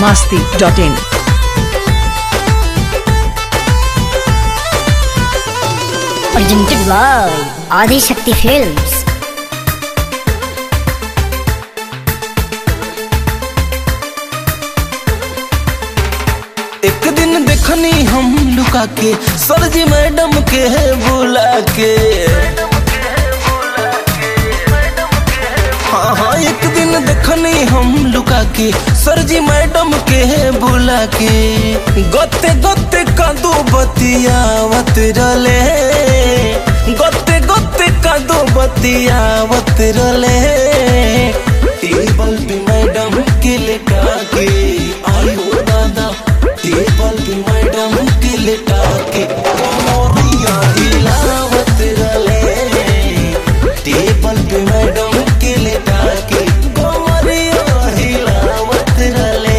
masti.in. presented by Adi Shakti Films. एक दिन देखनी हम लुका के सरजी मैडम के बुला के हाँ हाँ एक दिन देखनी हम लुका के सरजी मैडम के बुला के गते गते कदू बतियावत रले गते गते कदू बतियावत रले टेबल पे मैडम के लेटा के आई हो दादा टेबल पे मैडम के लेटा के कमरिया हिलावत रले टेबल पे मैडम के लेटा के कमरिया हिलावत रले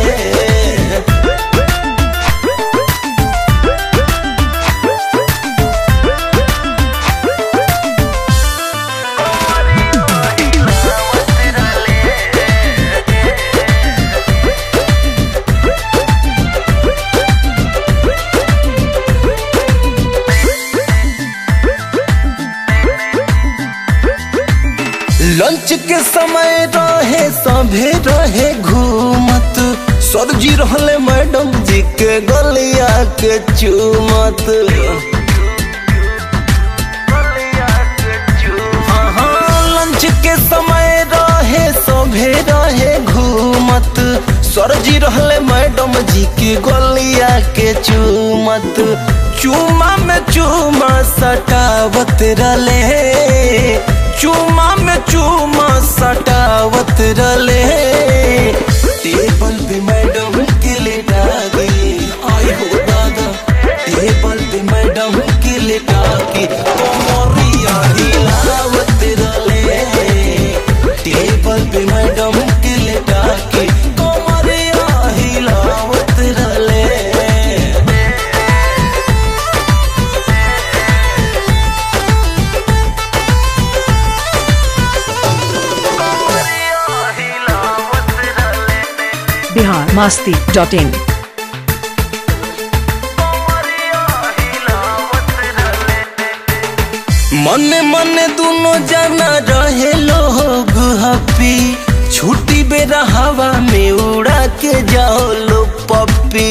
लंच के समय रहे सभे रहे घूमत सरजी रहले मैडम जी के गलिया के चूमत हाँ, हाँ, लंच के समय रहे सभे रहे घूमत सरजी रहले मैडम जी के गलिया के चूमत चूमा में चूमा सटावत रले चूमा में चूमा सटावत रले टेबल पे मैडम के लेटा गई आई हो दादा टेबल पे मैडम के लेटा के कमरिया हिलावत रले टेबल पे मैडम के लेटा के कमरिया हिलावत रले Bihar masti.in. मने मने दोनों जाना रहे लोग हपी छुट्टी बेरा हवा में उड़ा के जाओ लो पप्पी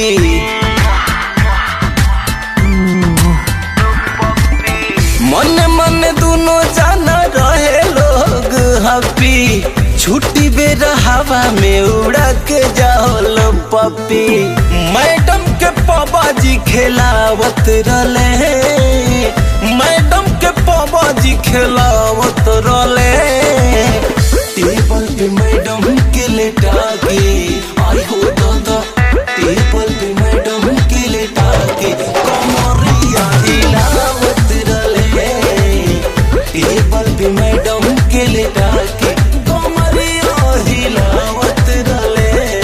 मने मने दोनों जाना रहे लोग हपी छुट्टी बेरा हवा में उड़ा के जाओ लो पप्पी मैडम के पापा जी खेलावत रले मैडम के पापा जी खेलावत रले टेबल पे मैडम के लेटा के आई हो दादा टेबल पे मैडम के लेटा के कमरिया हिलावत रले टेबल पे मैडम के लेटा के कमरिया हिलावत रले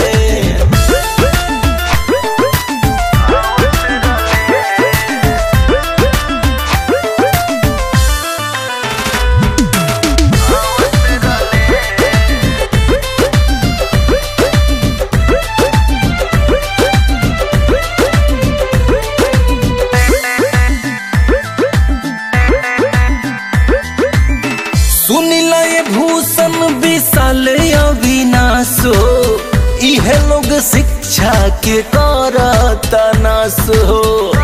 सुनिला ये भूषण विशाल अविनाशो इहे लोग शिक्षा के करता नाश हो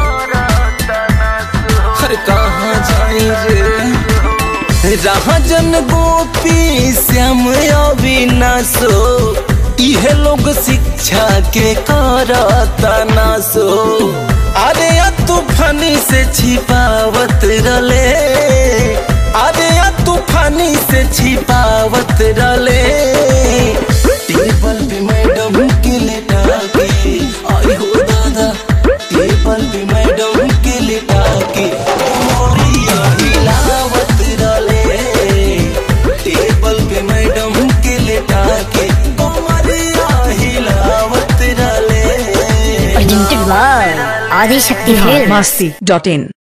अरे कहाँ जाई रे राजन गोपी श्याम अविनाशो इहे लोग शिक्षा के करता नाशो अरे या तूफानी से छिपावत रले अरे या तूफानी से छिपावत रले टेबल पे मैडम के लेटा के आई हो दादा टेबल पे मैडम के लेटा के कमरिया हिलावत रले टेबल पे मैडम के लेटा के कमरिया हिलावत रले Presented by Adi Shakti Bihar Films. masti.in.